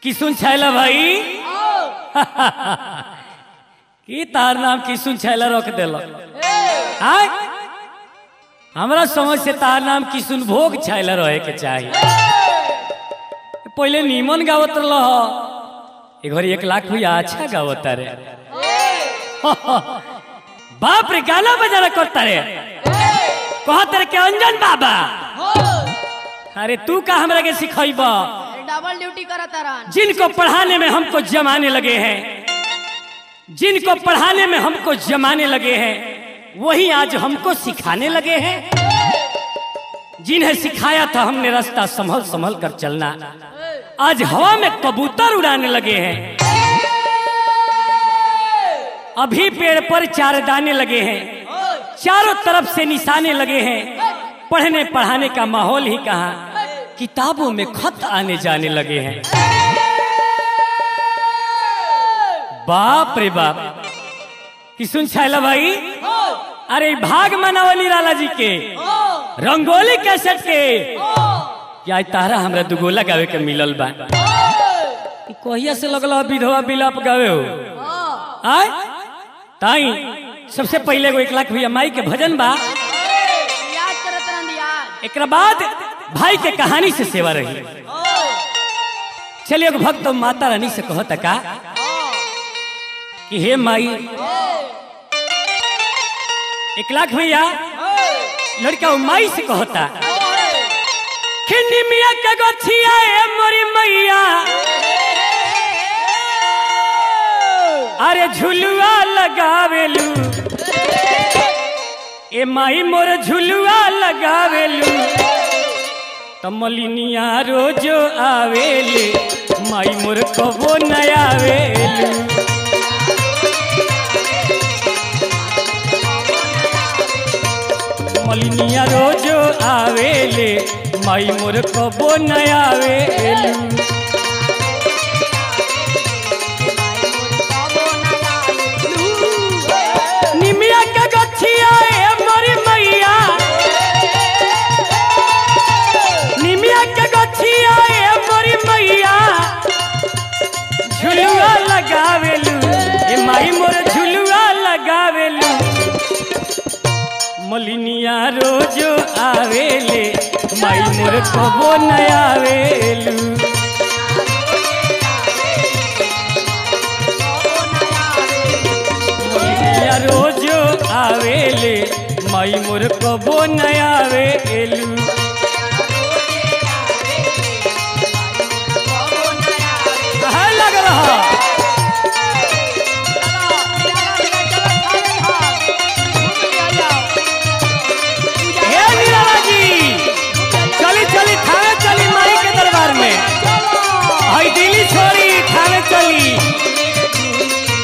किसुन छैला भाई की तार नाम किसुन छैला रख दिल आय हमरा समझ से तार नाम किसुन भोग छैला रहे के चाहिए पहले नीमन गावत रह एक घड़ी एक लाख भैया अच्छा गावत रे बाप रे गाना बजाना करता रे कहत रे के अंजन बाबा अरे तू का हमरा के सिखैबा डबल ड्यूटी करता रहन जिनको पढ़ाने में हमको जमाने लगे हैं जिनको पढ़ाने में हमको जमाने लगे हैं वही आज हमको सिखाने लगे हैं जिन्हें सिखाया था हमने रास्ता संभल संभल कर चलना आज हवा में कबूतर उड़ाने लगे हैं अभी पेड़ पर चार दाने लगे हैं चारों तरफ से निशाने लगे हैं पढ़ने पढ़ाने का माहौल ही कहा किताबों में खत आने जाने लगे हैं बाप रे बाप कि सुन छैला भाई अरे भाग मनावली लाला जी के रंगोली कैसेट के क्या आज तारा हमरा दुगोला गावे के मिलल बा ई कहिया से लगल विधवा बिलाप गावे हो आय ताई सबसे पहले एगो एक लाख भैया माई के भजन बा याद करत रहन याद एक बाद भाई के कहानी से सेवा रही चलिए एगो भक्त माता रानी से कहता का कि हे माई एक लाख भैया लड़का वो माई से कहता खिन्नी मिया के गछिया ए मोरी मैया अरे झुलुआ लगावेलू ए माई मोर झुलुआ लगावेलू तमलिनिया रोजो आवेले माई मोर कबो न आवेलू मलिनिया रोजो आवेले माई मोर कबो न आवेलू निमिया के गछिया ए मोरी मैया निमिया के गछिया ए मोरी मैया झुलुआ लगावेलू ए माई मोर झुलुआ लगावेलू मलिनिया रोजो आवेले माई मोर कबो न आवेलू मलिनिया रोजो आवेले माई मोर कबो न आवेलू कहाँ लग रहा हे नीलाला जी चली चली थाने चली माई के दरबार में हई दिल्ली छोड़ी थाने चली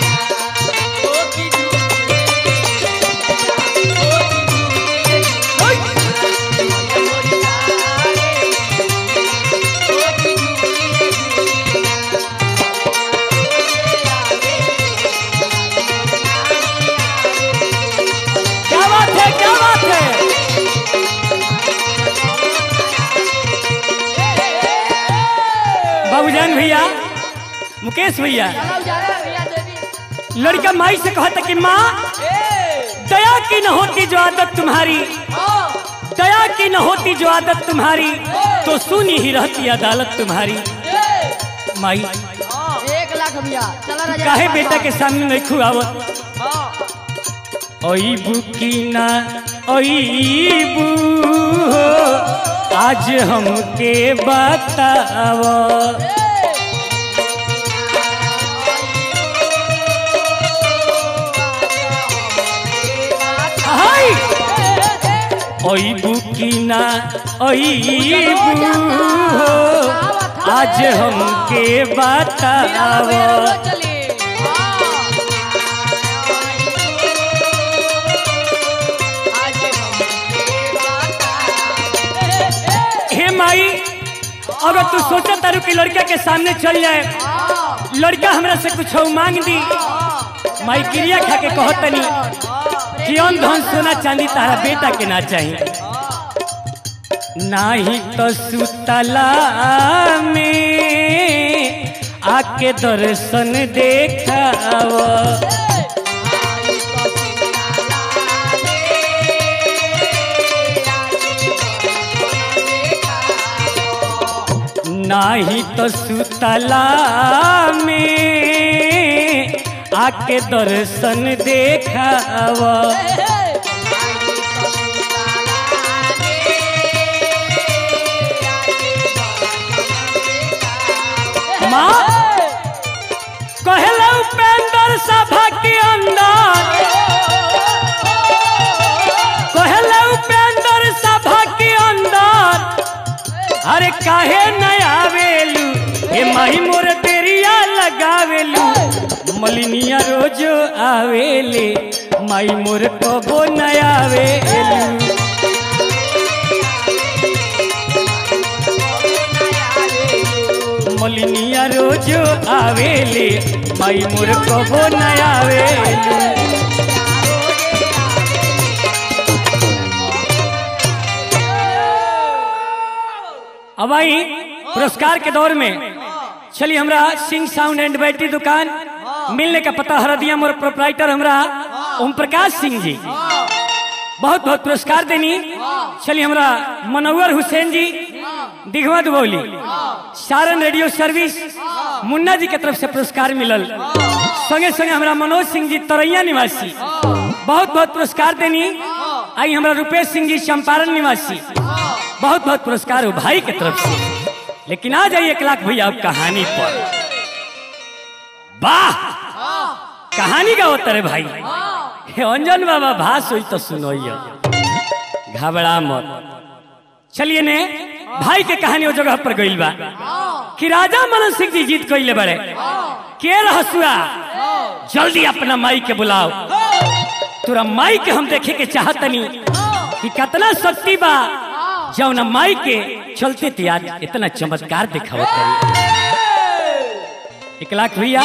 क्या बात है क्या बात है बाबूजान भैया मुकेश भैया लड़का माई से कहता कि माँ दया की न होती जो आदत तुम्हारी दया की न होती जो आदत तुम्हारी तो सुनी ही रहती अदालत तुम्हारी माई एक लाख भैया चला राजा काहे बेटा के सामने नहीं खुआवत ओईबू की ना ओईबू हो, आज हमके बताव हाय ओईबू की ना ओईबू हो, आज हमके बताव हे माई अगर तू सोचा तारू कि लड़का के सामने चल जाए लड़का हमरा से कुछ मांग दी माई क्रिया खा के कहत तनी कि अन धन सोना चांदी तारा बेटा के ना चाहिए नाही तो सुतला में आके दर्शन देखाव नाही तो सुतला में आके दर्शन देखाव माँ कहला उपेंद्र सभा के अंदर कहला उपेंद्र सभा के अंदर अरे काहे न आवेलू हे माही मोर तेरिया लगावेलू मलिनिया रोज आवेले माई मोर कबो न आवेलू मलिनिया रोज आवेले माई मोर कबो न आवेलू अब आई पुरस्कार के दौर में चलिए हमरा सिंह साउंड एंड बैटरी दुकान मिलने का पता हरदिया मोर प्रोपराइटर हमरा ओम प्रकाश सिंह जी बहुत बहुत पुरस्कार देनी चलिए हमरा मनोवर हुसैन जी दिघवा दुबौली सारण रेडियो सर्विस मुन्ना जी के तरफ से पुरस्कार मिलल संगे संगे हमरा मनोज सिंह जी तरैया निवासी बहुत बहुत पुरस्कार देनी आई हमरा रुपेश सिंह जी चंपारण निवासी बहुत बहुत पुरस्कार हो भाई के तरफ से लेकिन आ जाइए एक लाख भैया अब कहानी पर वाह कहानी का होता रे भाई हे अंजन बाबा भास हुई तो सुनो घबरा मत चलिए ने भाई के कहानी वो जगह पर गइल बा कि राजा मनन सिंह जी जीत कइले बड़े के रहसुआ जल्दी अपना माई के बुलाओ तोरा माई के हम देखे के चाहतनी कि कितना शक्ति बा जौन माई के चलते थे आज इतना चमत्कार दिखावत करी एक लाख भैया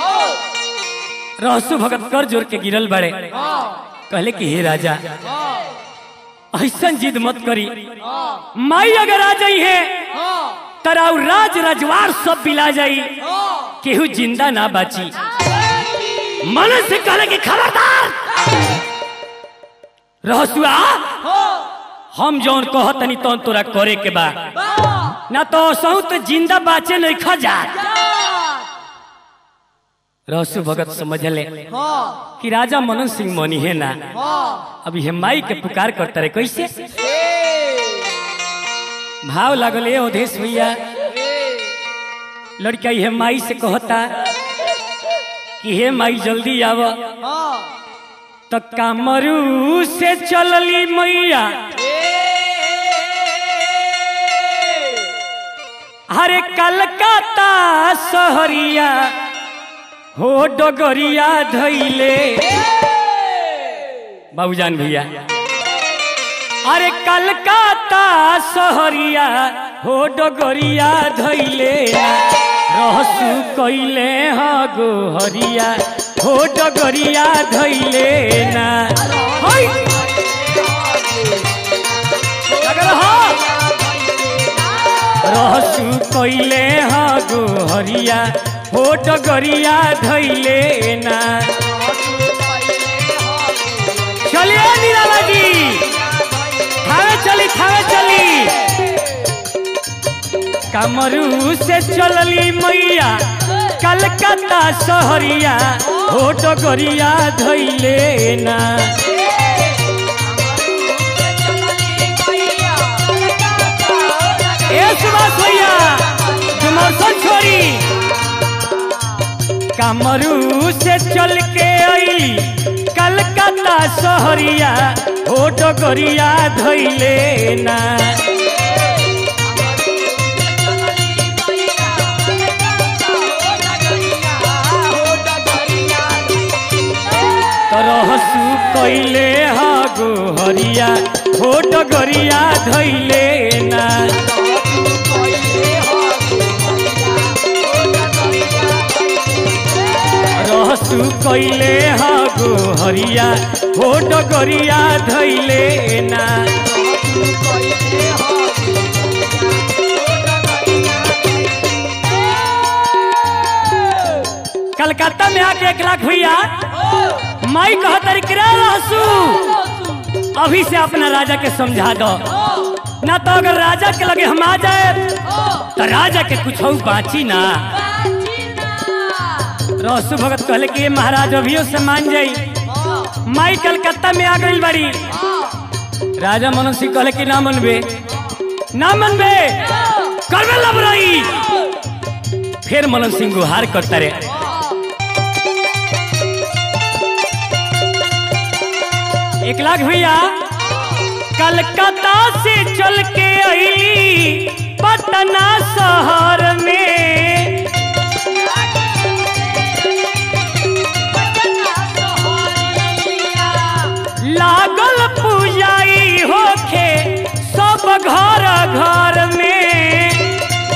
रहसु भगत कर जोर के गिरल बड़े कहले कि हे राजा ऐसा जिद मत करी माई अगर आ जाई है तराउ राज रजवार सब बिला जाई केहू जिंदा ना बाची मन से कहले कि खबरदार रहसुआ हम जौन कहतनी तौन तोरा करे के बा ना तो सहू तो जिंदा बाचे नहीं खा जा रहसु भगत समझले कि राजा मनन सिंह मनी है ना अभी हे माई के पुकार करता रहे कैसे भाव लागल ए अवधेश भैया लड़का हे माई से कहता कि हे माई जल्दी आव तो कामरू से चलली मैया अरे कलकत्ता सहरिया हो डगरिया धैले बाबूजान भैया अरे कलकत्ता सहरिया हो डगरिया धैले रहसु कैले ह गोहरिया हो डगरिया धैले ना है लगल ह रहसु कैले ह गोहरिया हो डगरिया धैले ना चलिए निराला जी थावे चली थावे चली कमरू से चलली मैया कलकत्ता सहरिया हो डगरिया धैले ना ए सुभाष भैया डुमरसन छोड़ी कमरू से चल के अली कलकत्ता सहरिया हो डगरिया धैले ना तरहसु कैले ह गोहरिया हो डगरिया धैले ना रहसु कैले ह गोहरिया हो डगरिया धैले ना पटना में आके एक लाख भैया माई कह तरीके रहसू अभी से अपना राजा के समझा दो ना तो अगर राजा के लगे हम आ जाए तो राजा के कुछ और बाची ना रहसू भगत कहले कि ये महाराज अभियो से मान जाई माई कलकत्ता में आ गई बड़ी राजा मनोज सिंह कहले कि ना मनबे ना मनबे करबे लबरई फिर मनोज सिंह गुहार करता रे एक लाख भैया कलकत्ता से चल के आई पटना शहर में लागल पूजाई होखे सब घर घर में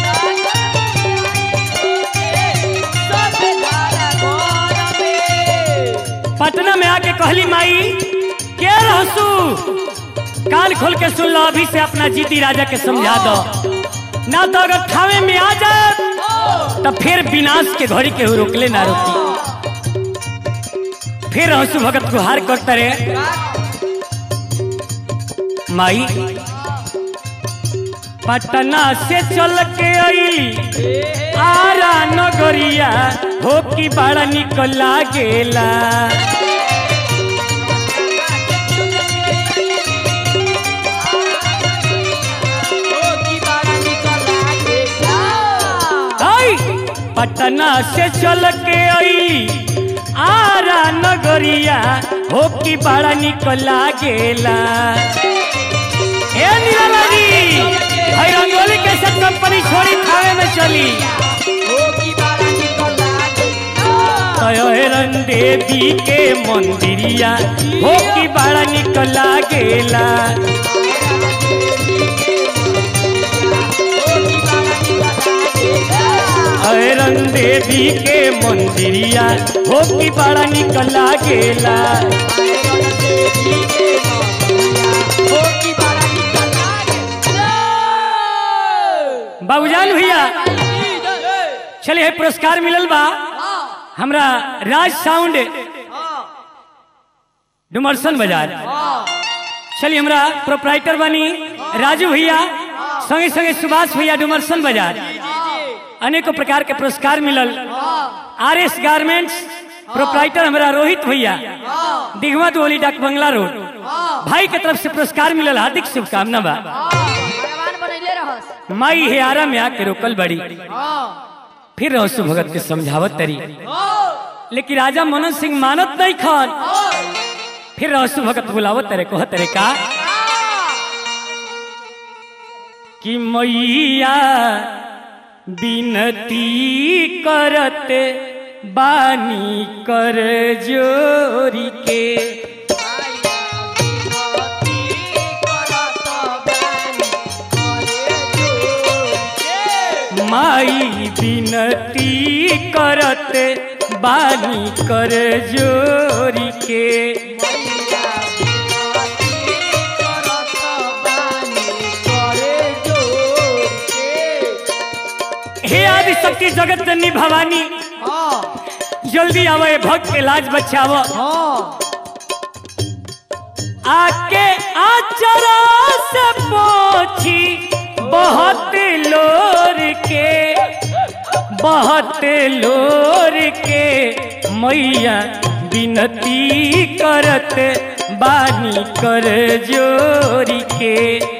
पटना में आके कहली माई के रहसू कान खोल के सुन लो अभी से अपना जीती राजा के समझा दो ना तो अगर थावे में आ जाए तो फिर विनाश के घड़ी के रोकले ना रोकी फिर रहसू भगत को हार करता रे माई पटना से चल के आई आरा नगरिया हो की बड़ा निक लागेला आई पटना से चल के आई आरा नगरिया हो की बड़ा निक लागेला ए निराला जी भाई रंगोली के सब कंपनी छोड़ी खावे में चली तयरन देवी के मंदिरिया हो की बड़ा निक लागेला ऐरन देवी के मंदिरिया हो की बड़ा निक लागेला बाबूजान भैया चलिए पुरस्कार मिलल बा हमरा राज साउंड डुमरसन बाजार चलिए हमरा प्रोपराइटर बनी राजू भैया संगे संगे सुभाष भैया डुमरसन बाजार अनेकों प्रकार के पुरस्कार मिलल आर एस गारमेंट्स प्रोपराइटर हमारा रोहित भैया दिघवा दुआली डाक बंगला रोड भाई के तरफ से पुरस्कार मिलल हार्दिक शुभकामना बा भगवान बनैले रहस माई हे आरा में आके रोकल बड़ी फिर रहसु भगत के समझावत तरी लेकिन राजा मनोज सिंह मानत नहीं खान फिर रहसु भगत बुलावत तरे कहत तरे का कि मैया बिनती करत बानी कर जोरी के माई बिनती करत बानी कर जोरी के हे आदि शक्ति जगत जननी भवानी जल्दी आवे भक्त के लाज बचाव आके आचरा से पोछी बहुत लोर के बहुत लोर के मैया विनती करत बानी कर जोरी के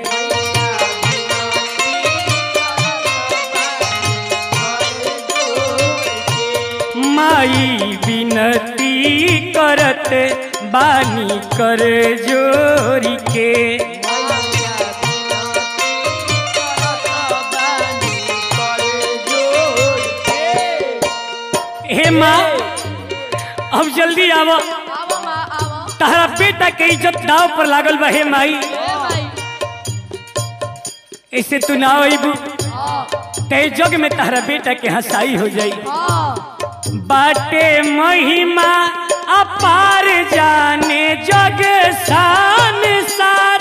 माई विनती करत बानी कर जोरी के हे माँ अब जल्दी आव आवो माँ आवो तारा बेटा के इज्जत दाव पर लागल बा हे माई ए भाई ऐसे तू ना अबू हाँ ते जग में तारा बेटा के हंसाई हो जाई हाँ बाटे महिमा अपार जाने जग सान सार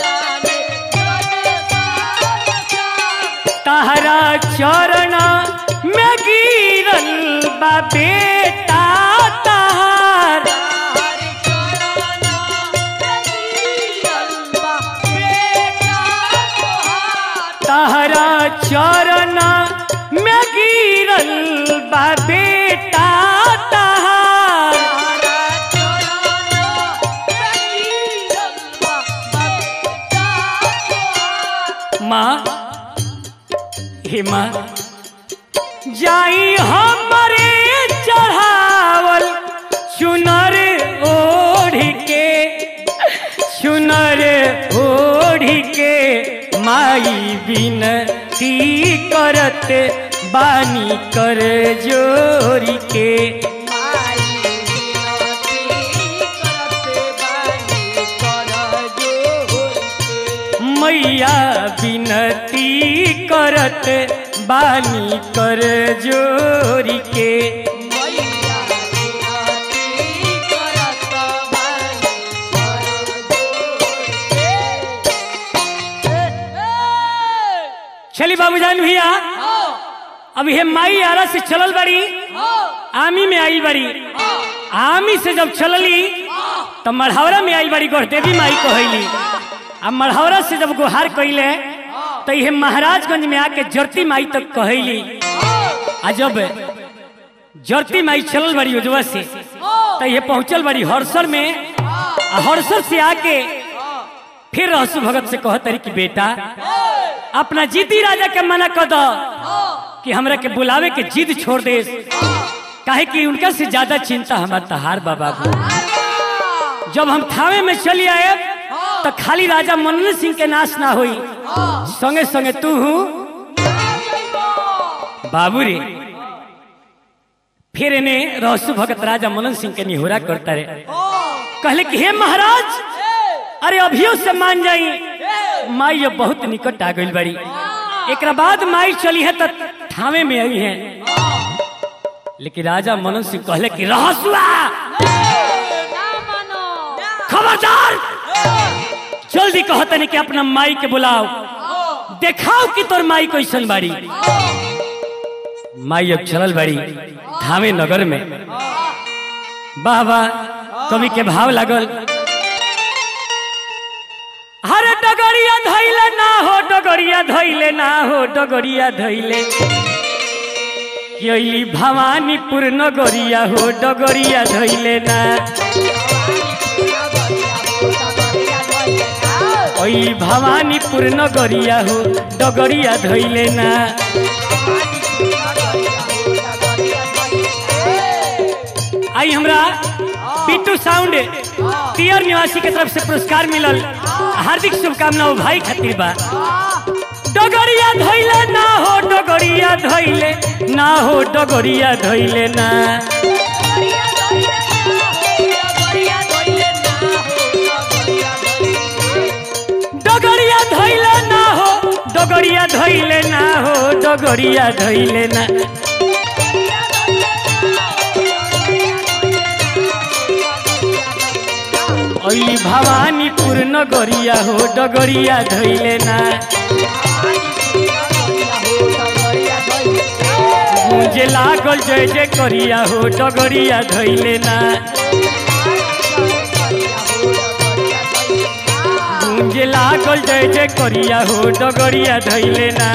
तहरा चरण बा बेटा तहार तहरा चरण में गिरल बा बेटा तहार माँ हे माँ जाई हमरे चढ़ावल चुनर ओढ़ के चुनर ओढ़ के माई बिनती करत बानी कर जोरी के मैया बिनती करत बानी कर जोरी के चली बाबूजान भैया अब हे माई आरा से चलल बड़ी आमी में आई बड़ी आमी से जब चलली तो मढ़ौरा में आई बड़ी गोरदेवी माई कहली अब मढ़ौरा से जब गुहार कैले तो ये महाराजगंज में आके जरती माई तक कहली आ जब जरती माई चलल बड़ी उजवा से तो ये पहुंचल बड़ी हरसर में आ हरसर से आके फिर रहसु भगत से कह तरी कि बेटा अपना जीती राजा के मना कर दो कि हमरा के बुलावे के जिद छोड़ दे काहे कि उनका से ज्यादा चिंता हमार तहार बाबा को जब हम थावे में चली आए तो खाली राजा मनन सिंह के नाश ना हुई संगे संगे तू हूँ बाबू रे फिर इन्हें रहसु भगत राजा मनन सिंह के निहोरा करता रे कहले कि हे महाराज अरे अभियो से मान जाई माई अब बहुत निकट आ गई बड़ी एक बाद माई चली है तो थावे में आई है लेकिन राजा मनन सिंह कहले कि रहसुआ खबरदार जल्दी कहतनी कि अपना माई के बुलाओ देखाओ कि तोर माई कैसन बाड़ी माई अब चलल बाड़ी थावे नगर में वाह वाह कवि के भाव लागल हरे डगरिया धैले ना हो डगरिया धैले ना हो डगरिया धैले यही भवानीपुर नगरिया हो डगरिया धैले ना ओई भवानीपुर नगरिया हो डगरिया धैले ना आई हमरा पिट्टू साउंड तियर निवासी के तरफ से पुरस्कार मिलल हार्दिक शुभकामनाओं भाई खातिर बा डगरिया धैले ना हो डगरिया धैले ना हो डगरिया धैले ना डगरिया धैले ना हो डगरिया धैले ना हो डगरिया धैले ना ओली भवानीपुर नगरिया हो डगरिया धैले ना मुझे लागल जय जय करिया हो डगरिया धैले ना मुझे लागल जय जय करिया हो डगरिया धैले ना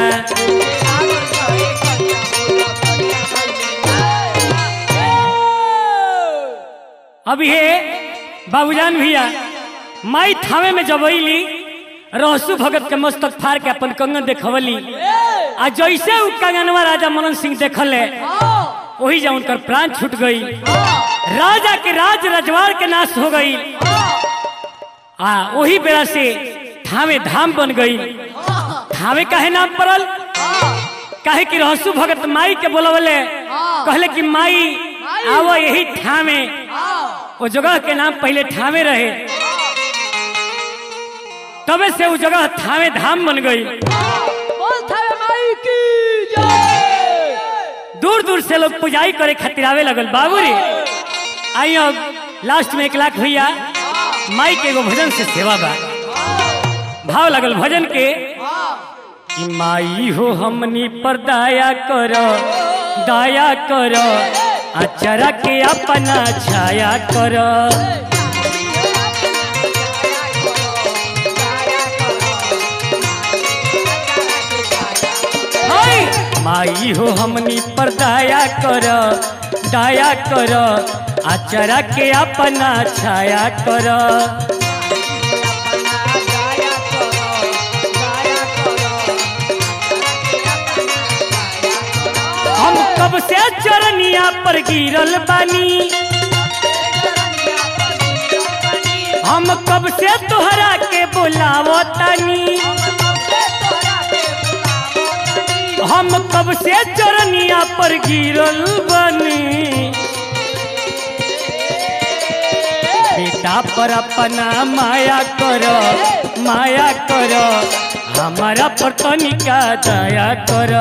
अब ये बाबूजान भैया माई थावे में जब अली रहसु भगत के मस्तक फाड़ के अपन कंगन देखवली आ जैसे उ कंगनवा राजा मनन सिंह देखले वही जा उनकर प्राण छूट गई राजा के राज रजवाड़ के नाश हो गई आ वही बेरा से थावे धाम बन गई थावे काहे नाम पड़ल काहे कि रहसु भगत माई के बोलवले कहले कि माई आवो यही ठामे वो जगह के नाम पहले ठामे रहे तबे से वो जगह थावे धाम बन गई दूर दूर से लोग पुजाई करे खातिर आवे लगल बाबू रे आई अब लास्ट में एक लाख भैया माई के एगो भजन से सेवा बा भाव लगल भजन के कि माई हो हमनी पर दया कर दया कर अचरा के अपना छाया कर माई हो हमनी पर दया कर दया कर अचरा के अपना छाया कर हम कब से चरनिया पर गिरल बानी हम कब से तोहरा के बुलावो तानी हम कब से चरनिया पर गिरल बानी बेटा पर अपना माया कर माया कर हमारा पर तनिका दया कर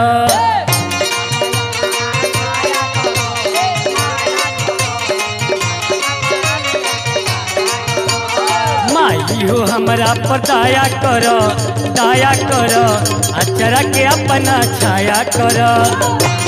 माई हो हमरा पर दया कर दया कर अचरा के अपना छाया कर